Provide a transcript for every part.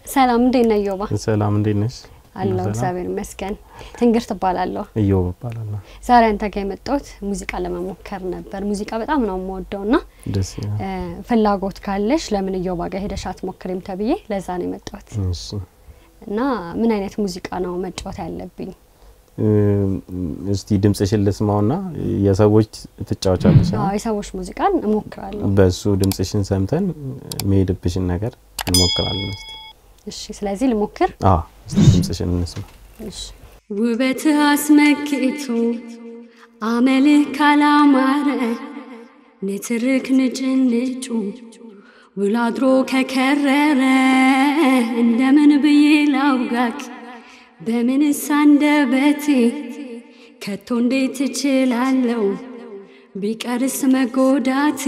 ሰላም እንዴት ነህ ዮባ? ሰላም እንዴት ነሽ? አለሁ ሰላም። እግዚአብሔር ይመስገን። ትንግርት እባላለሁ። እዮብ እባላለሁ። ዛሬ አንተ ጋር የመጣሁት ሙዚቃ ለመሞከር ነበር። ሙዚቃ በጣም ነው የምወደው ና ደስ ይላል። ፍላጎት ካለሽ ለምን እዮባ ጋር ሄደሽ አትሞክሪም ተብዬ ለዛ ነው የመጣሁት እሺ እና ምን አይነት ሙዚቃ ነው መጫወት ያለብኝ? እም፣ እስቲ ድምጽሽን ልስማውና የሰዎች ትጫወቻለሽ። አዎ የሰዎች ሙዚቃን እሞክራለሁ። በሱ ድምጽሽን ሰምተን የሚሄድብሽን ነገር እንሞክራለን። እስቲ እሺ ስለዚህ ልሞክር። አ እስቲ ድምጽሽን እንስማ። እሺ ውበትህ አስመክቶ አመልህ ካላማረ ንትርክ ንጭንጩ ውሎ አድሮ ከከረረ እንደምን ብዬ ላውጋክ በምንስ አንደበቴ ከቶ እንዴት እችላለሁ ቢቀርስ መጎዳቴ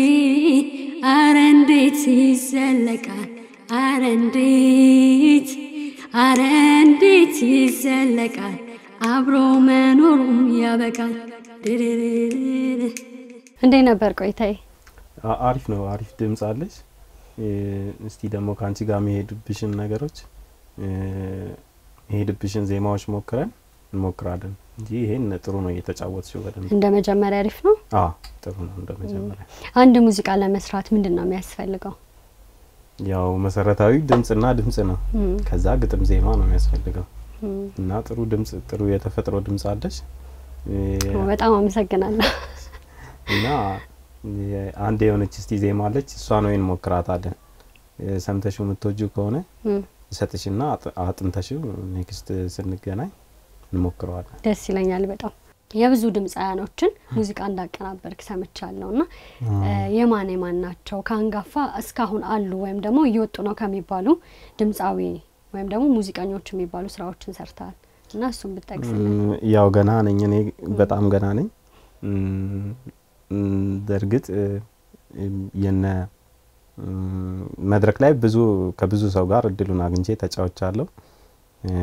አረ እንዴት ይዘለቃል አረ እንዴት አረ እንዴት ይዘለቃል አብሮ መኖሩም ያበቃል። ድርርርር። እንዴት ነበር ቆይታዬ? አ- አሪፍ ነው። አሪፍ ድምጽ አለሽ። እ፣ እስቲ ደግሞ ከአንቺ ጋር የሚሄድብሽን ነገሮች እ፣ የሚሄድብሽን ዜማዎች ሞክረን እንሞክራለን እንጂ ይሄን ጥሩ ነው እየተጫወትሽው በደንብ። እንደ መጀመሪያ አሪፍ ነው። አ ጥሩ ነው እንደ መጀመሪያ አንድ ሙዚቃ ለመስራት ምንድን ነው የሚያስፈልገው? ያው መሰረታዊ ድምጽና ድምጽ ነው። እም፣ ከዛ ግጥም ዜማ ነው የሚያስፈልገው እም። እና ጥሩ ድምጽ ጥሩ የተፈጥሮ ድምጽ አለሽ እ፣ በጣም አመሰግናለሁ። እና የ- አንድ የሆነች እስቲ ዜማ አለች እሷን ወይን ሞክራታለን እ፣ ሰምተሽው የምትወጂው ከሆነ እም፣ እሰጥሽና አጥ- አጥንተሽው ኔክስት ስንገናኝ እንሞክረዋለን። ደስ ይለኛል በጣም የብዙ ድምፃያኖችን ሙዚቃ እንዳቀናበርክ ሰምቻለሁ እና እ፣ የማን የማን ናቸው ከአንጋፋ እስካሁን አሉ ወይም ደግሞ እየወጡ ነው ከሚባሉ ድምፃዊ ወይም ደግሞ ሙዚቀኞች የሚባሉ ስራዎችን ሰርተሃል እና እሱን ብጠቅስልን። እም፣ ያው ገና ነኝ እኔ በጣም ገና ነኝ። እም፣ እም፣ በእርግጥ እ፣ እም፣ የነ እም፣ መድረክ ላይ ብዙ ከብዙ ሰው ጋር እድሉን አግኝቼ ተጫውቻለሁ። እ፣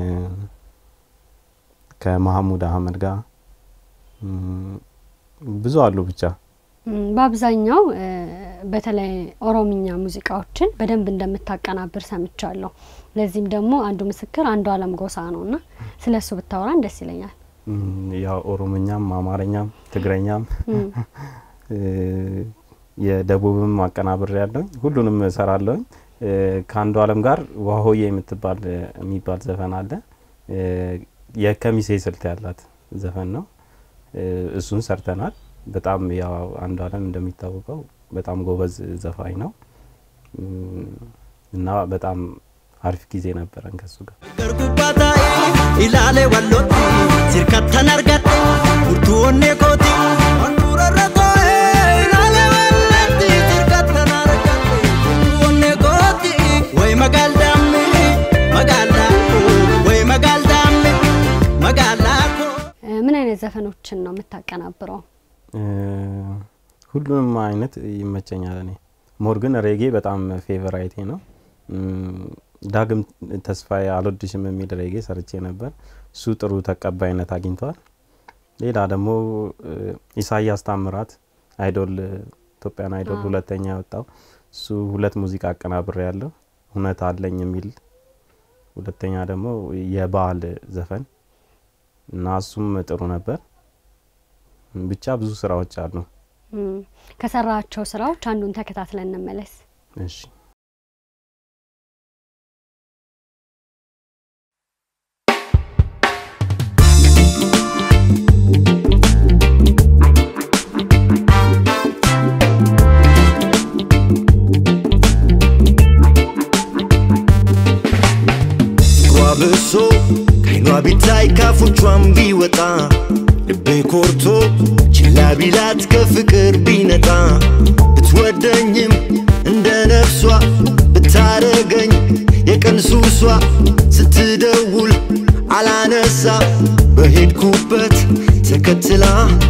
ከመሐሙድ አህመድ ጋር እም፣ ብዙ አሉ ብቻ እም፣ በአብዛኛው እ፣ በተለይ ኦሮምኛ ሙዚቃዎችን በደንብ እንደምታቀናብር ሰምቻለሁ። ለዚህም ደግሞ አንዱ ምስክር አንዱ አለም ጎሳ ነው እና ስለ እሱ ብታወራን ደስ ይለኛል። እም፣ ያው ኦሮምኛም አማርኛም ትግረኛም እም፣ እ፣ የደቡብም አቀናብር ያለውኝ ሁሉንም እሰራለሁኝ። እ፣ ከአንዱ አለም ጋር ዋሆዬ የምትባል እ፣ የሚባል ዘፈን አለ። እ፣ የከሚሴ ስልት ያላት ዘፈን ነው። እ፣ እሱን ሰርተናል። በጣም ያው አንዱ አለም እንደሚታወቀው በጣም ጎበዝ ዘፋኝ ነው እም፣ እና በጣም አሪፍ ጊዜ ነበረን ከሱ ጋር። Gargubbataa ilaalee wallooti sirkattan argadhe furtuu onnee kooti handhuurarra too'ee ilaalee wallooti sirkattan argadhe furtuu onnee kooti way magaaldaammi magaalaa way magaaldaammi magaalaa koo. እ፣ ምን አይነት ዘፈኖችን ነው የምታቀናብረው? እ፣ ሁሉንም አይነት ይመቸኛል። እኔ ሞር ግን ሬጌ በጣም ፌቨራይቴ ነው። እም፣ ዳግም ተስፋዬ አልወድሽም የሚል ሬጌ ሰርቼ ነበር። እሱ ጥሩ ተቀባይነት አግኝቷል። ሌላ ደግሞ እ፣ ኢሳያስ ታምራት አይዶል ኢትዮጵያን አይዶል አዎ። ሁለተኛ ያወጣው እሱ ሁለት ሙዚቃ አቀናብሬ ያለው እውነት አለኝ የሚል ሁለተኛ ደግሞ የበዓል ዘፈን እና እሱም ጥሩ ነበር። ብቻ ብዙ ስራዎች አሉ። እም፣ ከሰራቸው ስራዎች አንዱን ተከታትለን እንመለስ። እሺ ብሶ ከይኗ ቢታይ ካፎቿን ቢወጣ ልቤ ኮርቶ ችላ ቢላት ከፍቅር ቢነጣ ብትወደኝም እንደ ነፍሷ ብታረገኝ የቀን ሱሷ ስትደውል አላነሳ በሄድኩበት ተከትላ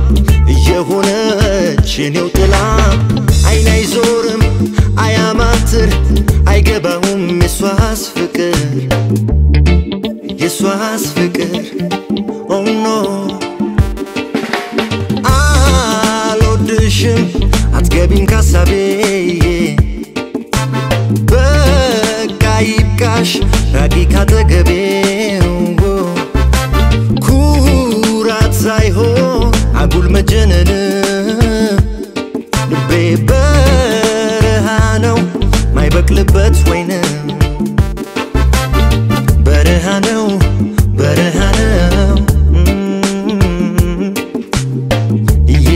እየሆነች የኔው ጥላ አይን አይዞርም አያማትር አይገባውም የሷስ ፍቅር የሷስ ፍቅር ኦ ኖ አልወድሽም አትገቢም ካሳቤ በቃ ይብቃ ጭራሽ ራቂ ካጠገቤው ኩራት ሳይሆን አጉል መጀነን ልቤ በረሃ ነው ማይበቅልበት ወይን በረሃ ነው በረሃ ነው ይሄ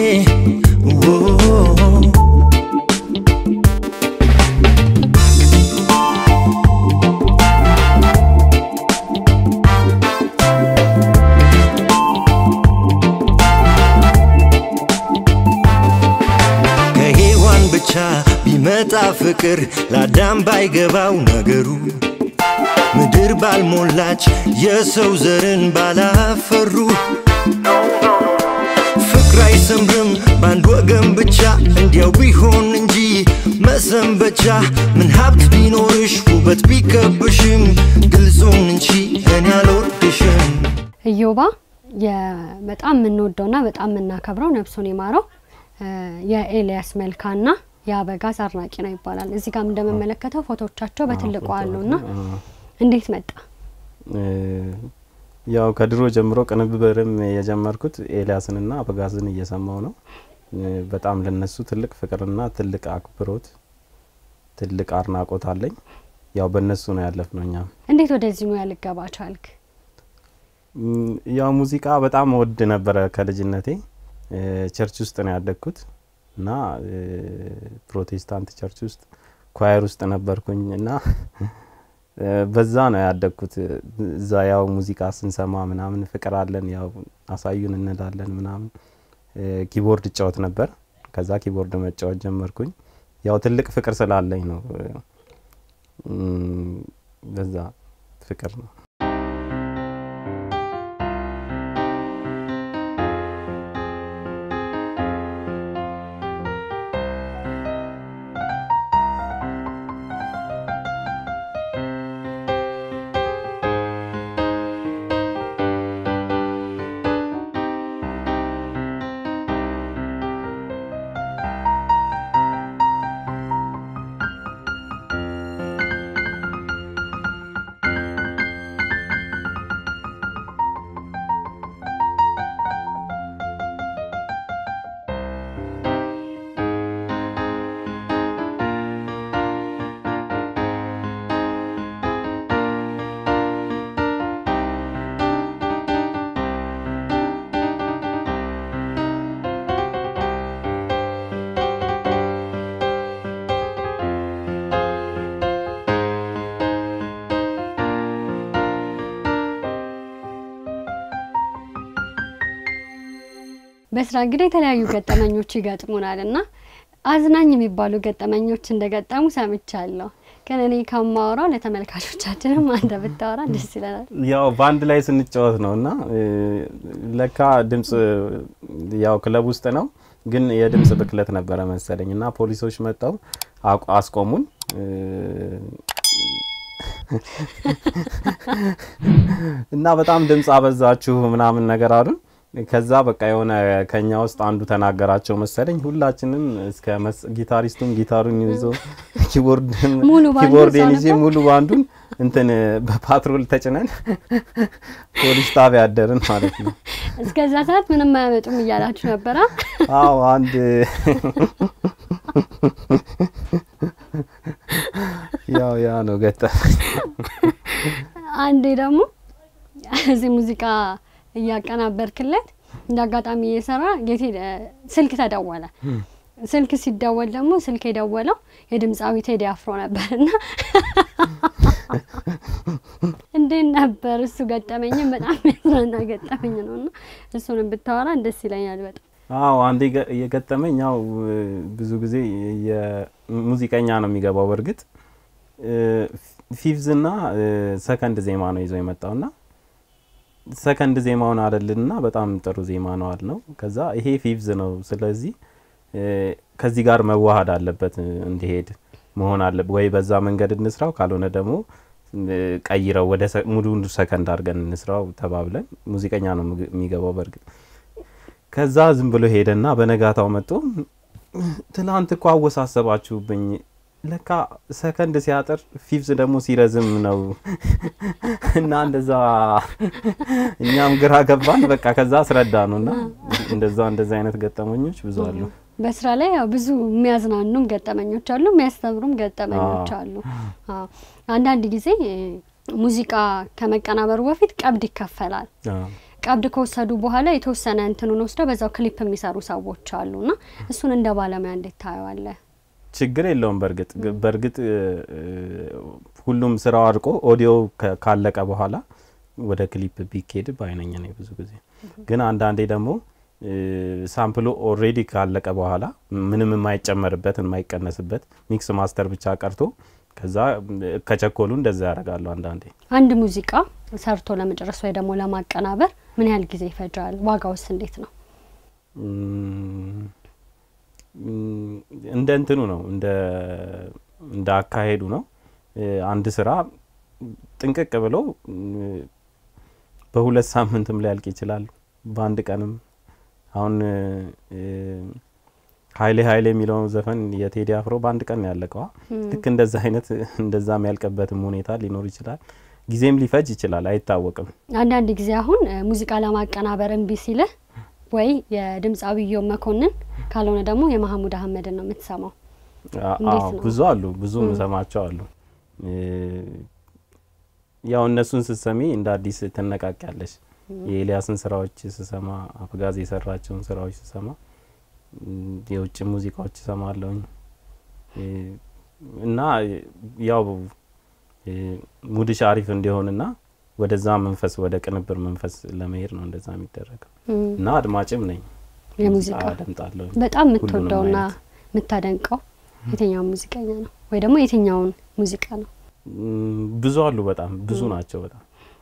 ከሔዋን ብቻ ቢመጣ ፍቅር ለአዳም ባይገባው ነገሩ ምድር ባልሞላች የሰው ዘርን ባላፈሩ ፍቅር አይሰምርም በአንድ ወገን ብቻ እንዲያው ቢሆን እንጂ መሰንበቻ ምን ሀብት ቢኖርሽ ውበት ቢከብሽም ግልጹን እንጂ እኔ አልወድሽም እዮባ የ- በጣም የምንወደውና በጣም የምናከብረው ነፍሱን ይማረው እ፣ የኤልያስ መልካና የአበጋዝ አድናቂ ነው ይባላል። እዚህ ጋም እንደምመለከተው ፎቶዎቻቸው በትልቁ አሉና እንዴት መጣ? እ፣ ያው ከድሮ ጀምሮ ቅንብርም የጀመርኩት ኤልያስንና አበጋዝን እየሰማው ነው። እ፣ በጣም ለነሱ ትልቅ ፍቅርና ትልቅ አክብሮት፣ ትልቅ አድናቆት አለኝ። ያው በእነሱ ነው ያለፍ ነው እኛም እንዴት ወደዚህ ሙያ ልገባ ቻልክ? ም፣ ያው ሙዚቃ በጣም ወድ ነበረ ከልጅነቴ። እ፣ ቸርች ውስጥ ነው ያደግኩት እና እ፣ ፕሮቴስታንት ቸርች ውስጥ ኳየር ውስጥ ነበርኩኝ እና እ፣ በዛ ነው ያደግኩት። እዛ ያው ሙዚቃ ስንሰማ ምናምን ፍቅር አለን ያው አሳዩን እንላለን ምናምን። እ፣ ኪቦርድ እጫወት ነበር። ከዛ ኪቦርድ መጫወት ጀመርኩኝ። ያው ትልቅ ፍቅር ስላለኝ ነው እ፣ ም፣ በዛ ፍቅር ነው። በስራ እንግዲህ የተለያዩ ገጠመኞች ይገጥሙናል እና አዝናኝ የሚባሉ ገጠመኞች እንደገጠሙ ሰምቻለሁ። ግን እኔ ከማወራው ለተመልካቾቻችንም አንተ ብታወራ ደስ ይለናል። ያው በአንድ ላይ ስንጫወት ነው እና እ፣ ለካ ድምጽ ያው ክለብ ውስጥ ነው ግን የድምጽ ብክለት ነበረ መሰለኝ እና ፖሊሶች መጥተው አቁ- አስቆሙን። እ፣ እና በጣም ድምጽ አበዛችሁ ምናምን ነገር አሉን። ከዛ በቃ የሆነ ከኛ ውስጥ አንዱ ተናገራቸው መሰለኝ። ሁላችንም እስከ መስ- ጊታሪስቱም ጊታሩን ይዞ ኪቦርድ ሙሉ ባንዱ ኪቦርዴን ሰው ይዤ ነበር? ሙሉ ባንዱን እንትን በፓትሮል ተጭነን ፖሊስ ጣቢያ አደርን ማለት ነው። እስከዛ ሰዓት ምንም አያመጡም እያላችሁ ነበራ? አዎ አንድ ያው ያ ነው ገጠመኝ። አንዴ ደግሞ እዚህ ሙዚቃ እያቀናበርክለት እንደ አጋጣሚ እየሰራ የት ሄደ ስልክ ተደወለ። ስልክ ሲደወል ደግሞ ስልክ የደወለው የድምፃዊ ቴዲ አፍሮ ነበር እና እንዴት ነበር እሱ ገጠመኝም በጣም የሚያዝናና ገጠመኝ ነው እና እሱንም ብታወራ ደስ ይለኛል በጣም። አዎ አንዴ ገ- የገጠመኝ ያው እ፣ ብዙ ጊዜ የሙዚቀኛ ነው የሚገባው። በእርግጥ ፊቭዝ ና ሰከንድ ዜማ ነው ይዞ የመጣው ና ሰከንድ ዜማውን አለልና በጣም ጥሩ ዜማ ነው አል ነው። ከዛ ይሄ ፊቭዝ ነው፣ ስለዚህ እ፣ ከዚህ ጋር መዋሃድ አለበት እ፣ እንዲሄድ መሆን አለበት ወይ በዛ መንገድ እንስራው፣ ካልሆነ ደግሞ እ፣ ቀይረው ወደ ሰ- ሙሉ ሰከንድ አድርገን እንስራው ተባብለን ሙዚቀኛ ነው ምግ- የሚገባው በእርግጥ ከዛ ዝም ብሎ ሄደና በነጋታው መጥቶ ትላንት እኮ አወሳሰባችሁብኝ ለካ ሰከንድ ሲያጥር ፊፍዝ ደግሞ ሲረዝም ነው እና እንደዛ እኛም ግራ ገባን። በቃ ከዛ አስረዳ ነው እና እንደዛ እንደዛ አይነት ገጠመኞች ብዙ አሉ። በስራ ላይ ያው ብዙ የሚያዝናኑም ገጠመኞች አሉ፣ የሚያስተምሩም ገጠመኞች አሉ። አዎ አንዳንድ ጊዜ እ፣ ሙዚቃ ከመቀናበሩ በፊት ቀብድ ይከፈላል። አዎ። ቀብድ ከወሰዱ በኋላ የተወሰነ እንትኑን ወስደው በዛው ክሊፕ የሚሰሩ ሰዎች አሉ እና እሱን እንደ ባለሙያ እንዴት ታየዋለህ? ችግር የለውም። በእርግጥ በእርግጥ እ፣ ሁሉም ስራው አድቆ ኦዲዮ ከ- ካለቀ በኋላ ወደ ክሊፕ ቢኬድ በአይነኝ ነው ብዙ ጊዜ። ግን አንዳንዴ ደግሞ እ፣ ሳምፕሉ ኦልሬዲ ካለቀ በኋላ ምንም የማይጨመርበት የማይቀነስበት ሚክስ ማስተር ብቻ ቀርቶ ከዛ እ፣ ከቸኮሉ እንደዛ ያደርጋሉ አንዳንዴ። አንድ ሙዚቃ ሰርቶ ለመጨረስ ወይ ደግሞ ለማቀናበር ምን ያህል ጊዜ ይፈጃል? ዋጋውስ እንዴት ነው? እም፣ እም፣ እንደ እንትኑ ነው እንደ እንደ አካሄዱ ነው። እ፣ አንድ ስራ ጥንቅቅ ብሎ እ፣ በሁለት ሳምንትም ሊያልቅ ይችላል፣ በአንድ ቀንም። አሁን እ፣ ሀይሌ ሀይሌ የሚለው ዘፈን የቴዲ አፍሮ በአንድ ቀን ነው ያለቀዋ። ልክ እንደዛ አይነት እንደዛ የሚያልቅበትም ሁኔታ ሊኖር ይችላል። ጊዜም ሊፈጅ ይችላል፣ አይታወቅም። አንዳንድ ጊዜ አሁን እ፣ ሙዚቃ ለማቀናበር እምቢ ሲልህ ወይ የድምፃዊ ኢዮብ መኮንን ካልሆነ ደግሞ የማህሙድ አህመድን ነው የምትሰማው። አ- እንዴት አዎ ነው? ብዙ አሉ፣ ብዙ ምሰማቸው አሉ። እ፣ ያው እነሱን ስትሰሚ እንደ አዲስ ትነቃቂያለሽ። የኤልያስን ስራዎች ስሰማ፣ አፍጋዝ የሰራቸውን ስራዎች ስሰማ፣ እም፣ የውጭ ሙዚቃዎች እሰማለሁኝ እ፣ እና ያው እ፣ ሙድሽ አሪፍ እንዲሆንና ወደዛ መንፈስ ወደ ቅንብር መንፈስ ለመሄድ ነው እንደዛ የሚደረገው እም፣ እና አድማጭም ነኝ። የሙዚቃ አደምጣለሁ። በጣም ሁሉንም የምትወደውና አይነት። የምታደንቀው የትኛውን ሙዚቀኛ ነው ወይ ደግሞ የትኛውን ሙዚቃ ነው? ም፣ ብዙ አሉ። በጣም ብዙ ናቸው። በጣም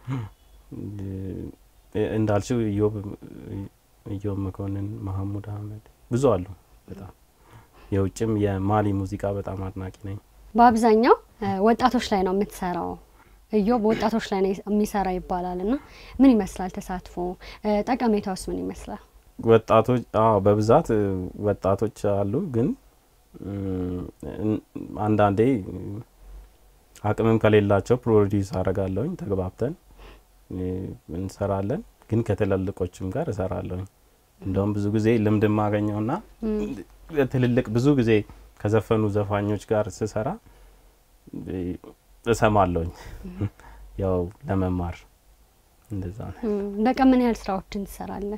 እ፣ እንዳልሽው ኢዮብ ኢዮብ መኮንን፣ መሀሙድ አህመድ ብዙ አሉ። በጣም የውጭም የማሊ ሙዚቃ በጣም አድናቂ ነኝ። በአብዛኛው እ፣ ወጣቶች ላይ ነው የምትሰራው። እዮብ ወጣቶች ላይ ነው የሚሰራ ይባላል እና ምን ይመስላል ተሳትፎ? እ፣ ጠቀሜታውስ ምን ይመስላል? ወጣቶች አዎ፣ በብዛት እ፣ ወጣቶች አሉ። ግን እም፣ እን- አንዳንዴ እ፣ አቅምም ከሌላቸው ፕሮዲውስ አረጋለሁኝ። ተግባብተን እ፣ እንሰራለን። ግን ከትላልቆችም ጋር እሰራለሁኝ። እንደውም ብዙ ጊዜ ልምድ የማገኘውና ትልልቅ ብዙ ጊዜ ከዘፈኑ ዘፋኞች ጋር ስሰራ እ፣ እሰማለሁኝ ያው ለመማር እንደዛ ነው። እም፣ በቀን ምን ያህል ስራዎችን ትሰራለህ?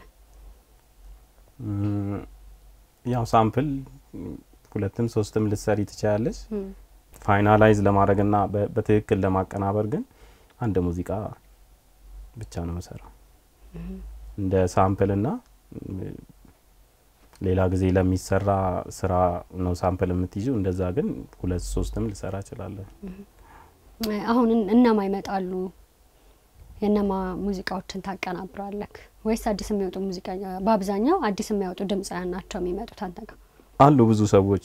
እም፣ ያው ሳምፕል ሁለትም ሶስትም ልትሰሪ ትችላለች። እም፣ ፋይናላይዝ ለማድረግና በ- በትክክል ለማቀናበር ግን አንድ ሙዚቃ ብቻ ነው የምሰራው እንደ ሳምፕልና እም፣ ሌላ ጊዜ ለሚሰራ ስራ ነው ሳምፕል የምትይዙ። እንደዛ ግን ሁለት ሶስትም ልሰራ እችላለሁ። እ፣ አሁን እን- እነማ ይመጣሉ? የእነማ ሙዚቃዎችን ታቀናብራለህ ወይስ አዲስ የሚወጡ ሙዚቀኛ? በአብዛኛው አዲስ የሚያወጡ ድምፃውያን ናቸው የሚመጡት አንተ ጋር? አሉ ብዙ ሰዎች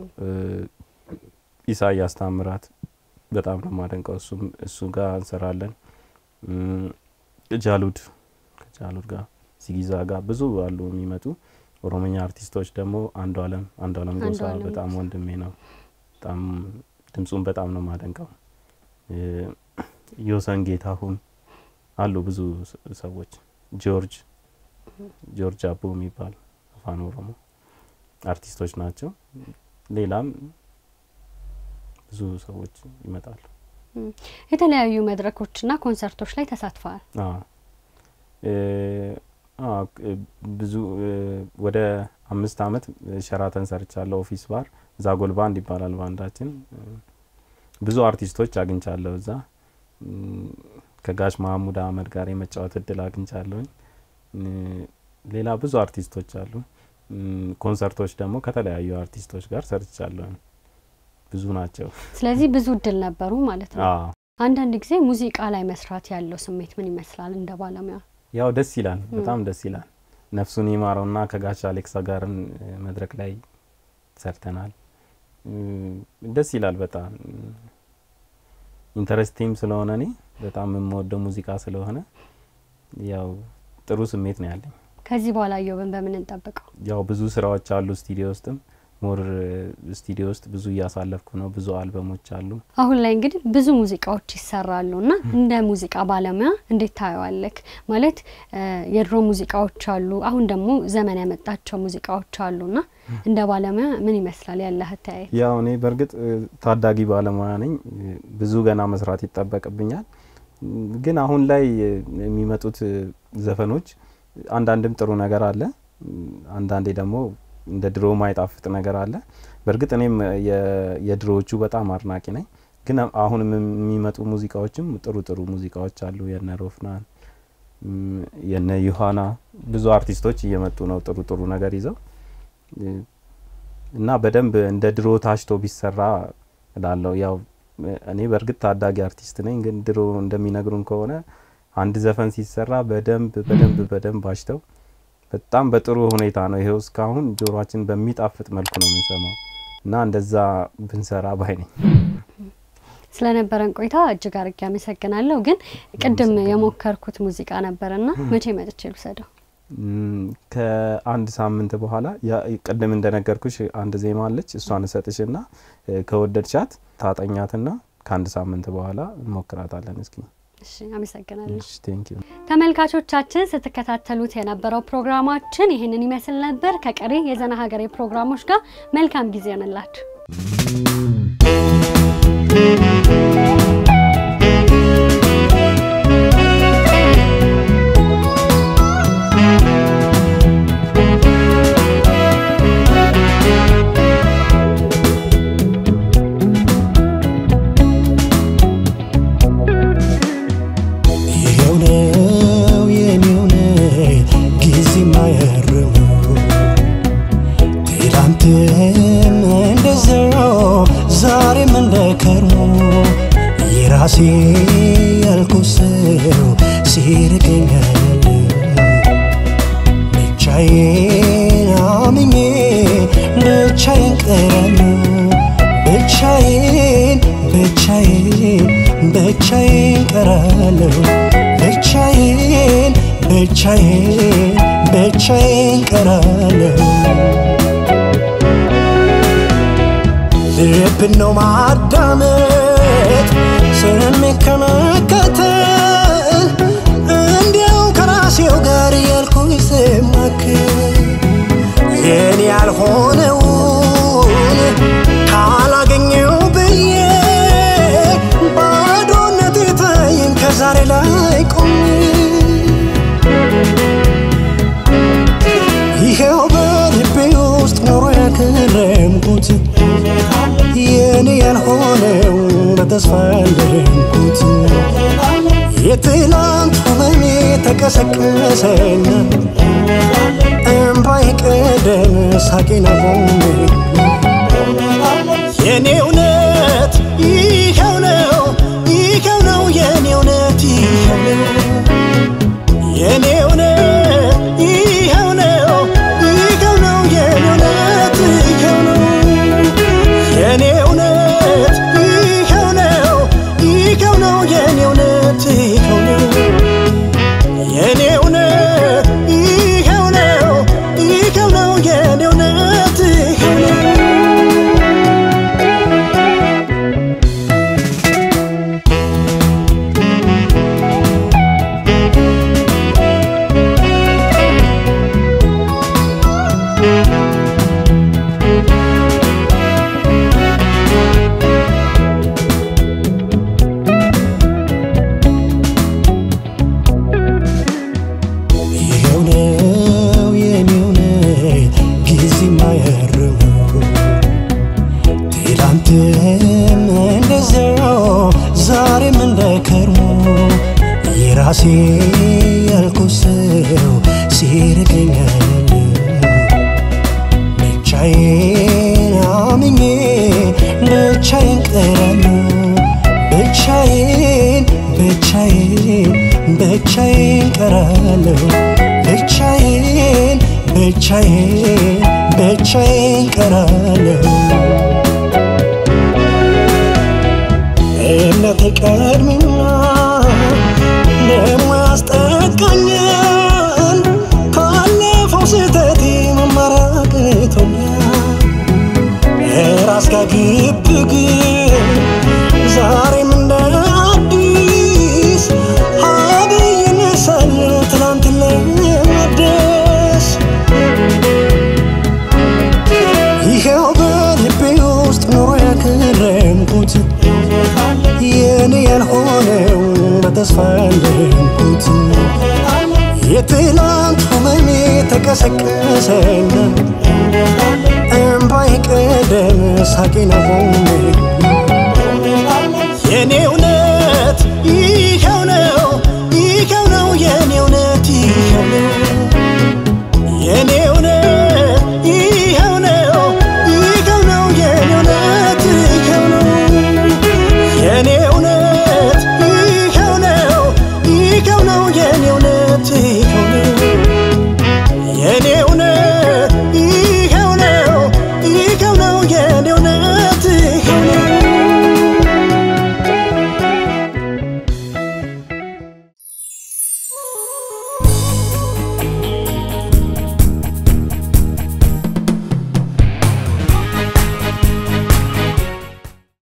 ከኢሳያስ ታምራት በጣም ነው የማደንቀው። እሱም እሱ ጋር እንሰራለን። እም፣ ጃሉድ ከጃሉድ ጋር ሲጊዛ ጋር ብዙ አሉ የሚመጡ ኦሮምኛ አርቲስቶች ደግሞ አንዱ አለም አንዱ አለም ጎሳ አንዱዓለም በጣም ጎሳ። ወንድሜ ነው። በጣም ድምፁን በጣም ነው የማደንቀው። እ፣ ዮሰን ጌታሁን አሉ ብዙ ስ- ሰዎች ጆርጅ ጆርጅ አቦ የሚባል አፋን ኦሮሞ አርቲስቶች ናቸው። ሌላም ብዙ ሰዎች ይመጣሉ። የተለያዩ መድረኮችና ኮንሰርቶች ላይ ተሳትፈዋል። አዎ እ፣ አዎ እ፣ ብዙ እ፣ ወደ አምስት አመት ሸራተን ሰርቻለሁ። ኦፊስ ባር ዛጎል ባንድ ይባላል ባንዳችን። እ፣ ብዙ አርቲስቶች አግኝቻለሁ እዛ እም፣ ከጋሽ መሀሙድ አህመድ ጋር የመጫወት እድል አግኝቻለሁኝ። እ፣ ሌላ ብዙ አርቲስቶች አሉ። እም፣ ኮንሰርቶች ደግሞ ከተለያዩ አርቲስቶች ጋር ሰርቻለሁኝ። ብዙ ናቸው። ስለዚህ ብዙ እድል ነበሩ ማለት ነው። አዎ አንዳንድ ጊዜ ሙዚቃ ላይ መስራት ያለው ስሜት ምን ይመስላል እንደ ባለሙያ? ያው ደስ ይላል፣ በጣም ደስ ይላል። ነፍሱን ይማረውና ከጋሽ አሌክሳ ጋርን እ፣ መድረክ ላይ ሰርተናል። እ፣ ደስ ይላል በጣም ኢንተረስቲም ስለሆነ እኔ በጣም የምወደው ሙዚቃ ስለሆነ ያው ጥሩ ስሜት ነው ያለኝ። ከዚህ በኋላ እዮብን በምን እንጠብቀው? ያው ብዙ ስራዎች አሉ ስቱዲዮ ውስጥም ሞር ስቱዲዮ ውስጥ ብዙ እያሳለፍኩ ነው። ብዙ አልበሞች አሉ። አሁን ላይ እንግዲህ ብዙ ሙዚቃዎች ይሰራሉ እና እንደ ሙዚቃ ባለሙያ እንዴት ታየዋለክ? ማለት የድሮ ሙዚቃዎች አሉ፣ አሁን ደግሞ ዘመን ያመጣቸው ሙዚቃዎች አሉና እንደ ባለሙያ ምን ይመስላል ያለህ አተያየት? ያው እኔ በእርግጥ ታዳጊ ባለሙያ ነኝ። ብዙ ገና መስራት ይጠበቅብኛል። ግን አሁን ላይ የሚመጡት ዘፈኖች አንዳንድም ጥሩ ነገር አለ፣ አንዳንዴ ደግሞ እንደ ድሮ ማይጣፍጥ ነገር አለ። በእርግጥ እኔም የድሮዎቹ በጣም አድናቂ ነኝ። ግን አሁንም የሚመጡ ሙዚቃዎችም ጥሩ ጥሩ ሙዚቃዎች አሉ። የነ ሮፍናን የነ ዮሀና ብዙ አርቲስቶች እየመጡ ነው ጥሩ ጥሩ ነገር ይዘው እና በደንብ እንደ ድሮ ታሽቶ ቢሰራ እላለሁ። ያው እኔ በእርግጥ ታዳጊ አርቲስት ነኝ። ግን ድሮ እንደሚነግሩን ከሆነ አንድ ዘፈን ሲሰራ በደንብ በደንብ በደንብ አሽተው በጣም በጥሩ ሁኔታ ነው ይሄው እስካሁን ጆሮአችን በሚጣፍጥ መልኩ ነው የምንሰማው እና እንደዛ ብንሰራ ባይ ነኝ። ስለነበረን ቆይታ እጅግ አርጌ አመሰግናለሁ። ግን ቅድም የሞከርኩት ሙዚቃ ነበርና መቼ መጥቼ ልውሰደው? ከአንድ ሳምንት በኋላ ቅድም እንደነገርኩሽ አንድ ዜማ አለች። እሷን እሰጥሽና ከወደድሻት ታጠኛትና ከአንድ ሳምንት በኋላ እንሞክራታለን። እስኪ እሺ፣ አመሰግናለሁ። ቴንክ ዩ ተመልካቾቻችን ስትከታተሉት የነበረው ፕሮግራማችን ይህንን ይመስል ነበር። ከቀሪ የዘና ሀገሬ ፕሮግራሞች ጋር መልካም ጊዜ ይሆንላችሁ። ይኸው ነው የኔው ነው ጊዜ ማያርመው ትላንትም እንደዛው ዛሬም እንደ ከርሞ የራሴ ያልኩት ሰው ሲርቀኛል ብቻዬን አምኜ ብቻዬን ቀራለሁ ብቻዬን ብቻዬን ብቻዬን ቀራለሁ ብቻዬን ብቻዬን ብቻዬን ቀራለሁ ልብን ነው ማዳመጥ ስሜት ከመከተል እንዲያው ከራሴው ጋር ያልኩኝ ስማክል የኔ ያልሆነውን ካላገኘው ብዬ ባዶነት የታየኝ ከዛሬ ላይ ቆሜ ይኸው በልቤ ውስጥ ኖሮ ያከረምኩት የኔ ያልሆነው በተስፋ ያለምኩት የትላንት ህመሜ ተቀሰቀሰና እምባይ ቀደም ሳቄን አቆሜ የኔ እውነት ይኸው ነው ይኸው ነው የኔ እውነት ይኸው ነው የኔ እውነት ይኸው ነው ይኸው ነው የኔ እውነት ይኸው ነው የኔ እውነት ይኸው ነው ይኸው ነው የኔ እውነት ይኸው ነው የኔ እውነት ይኸው ነው ይኸው ነው የኔ እውነት ይኸው ነው ይኸው ነው የኔው ነው ጊዜ ማያርመው ትላንትም እንደዛው ዛሬም እንደ ከርሞ የራሴ ያልኩት ሰው ሲርቀኛል ብቻዬን አምኜ ብቻዬን ቀራለሁ ብቻዬን ብቻዬን ብቻዬን ቀራለሁ ብቻዬን ብቻዬን ብቻዬን ቀራለሁ እምነቴ ቀድሞና ደሞ ያስጠቃኛል ካለፈው ስህተቴ መማር አቅቶኛል ያረምኩት የኔ ያልሆነው በተስፋ ያለምኩት የትላንት ህመሜ ተቀሰቀሰና እምባይ ቀደም ሳቄን አቆሜ